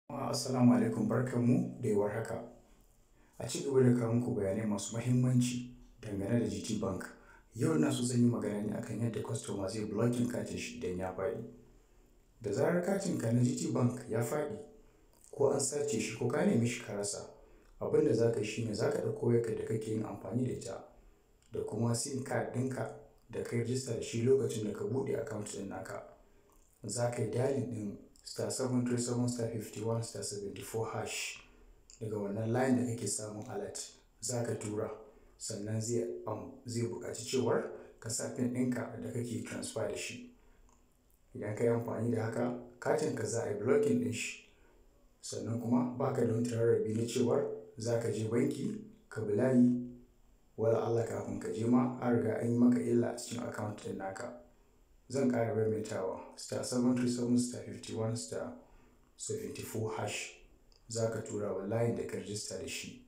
Assalamu alaikum barkanmu da warhaka. A ci gaba da kawo muku bayanai masu muhimmanci dangane da GT Bank. Yau ina so zan yi magana ne akan yadda kwastoma zai blocking katin shi idan ya faɗi. Da zarar katinka na GT Bank ya faɗi ko an sace shi ko ka neme shi ka rasa, abin da za ka yi shi ne za ka ɗauko wayarka da kake yin amfani da ita da kuma sim card ɗinka da ka yi rijista da shi lokacin da ka buɗe account ɗin naka. Za ka yi dialing ɗin star seven three seven star fifty one star seventy four hash daga wannan layin da kake samun alert za ka tura sannan zai zai buƙaci cewar ka sa pin ɗinka da kake transfer da shi. Idan ka yi amfani da haka katinka za a yi blocking ɗin shi sannan kuma ba ka da wani tararrabi na cewar za ka je banki ka bi layi wala Allah kafin ka je ma an riga an yi maka illa a cikin account ɗin naka. Zan ƙara maimaitawa star seven three seven star fifty one star seventy four hash za ka tura wa layin da ka rijista da shi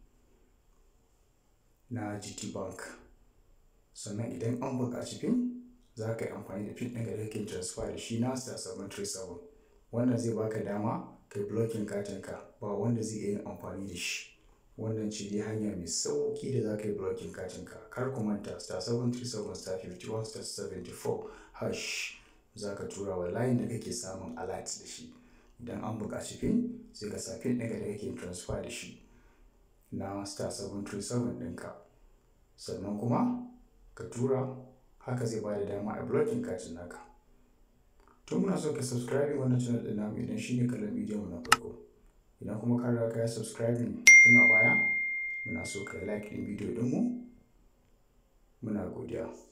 na GT Bank. Sannan idan an buƙaci pin za ka yi amfani da pin ɗin da kake transfer da shi na star seven three seven. Wannan zai ba ka dama ka yi blocking katinka ba wanda zai iya yin amfani da shi. Wannan ce dai hanya mai sauƙi da za ka yi blocking katinka. Kar ku manta star seven three seven star fifty one star seventy four hash za ka tura wa layin da kake samun alert da shi. Idan an buƙaci pin sai ka sa pin ɗinka da kake transfer da shi na star seven three seven ɗinka. Sannan kuma ka tura haka zai ba da dama a blocking katin naka. To muna so ka subscribing wannan channel ɗin namu idan shi ne kallon bidiyon mu na farko. Idan kuma ka riga ka yi subscribing tun a baya muna so ka yi like ɗin bidiyo ɗinmu. Muna godiya.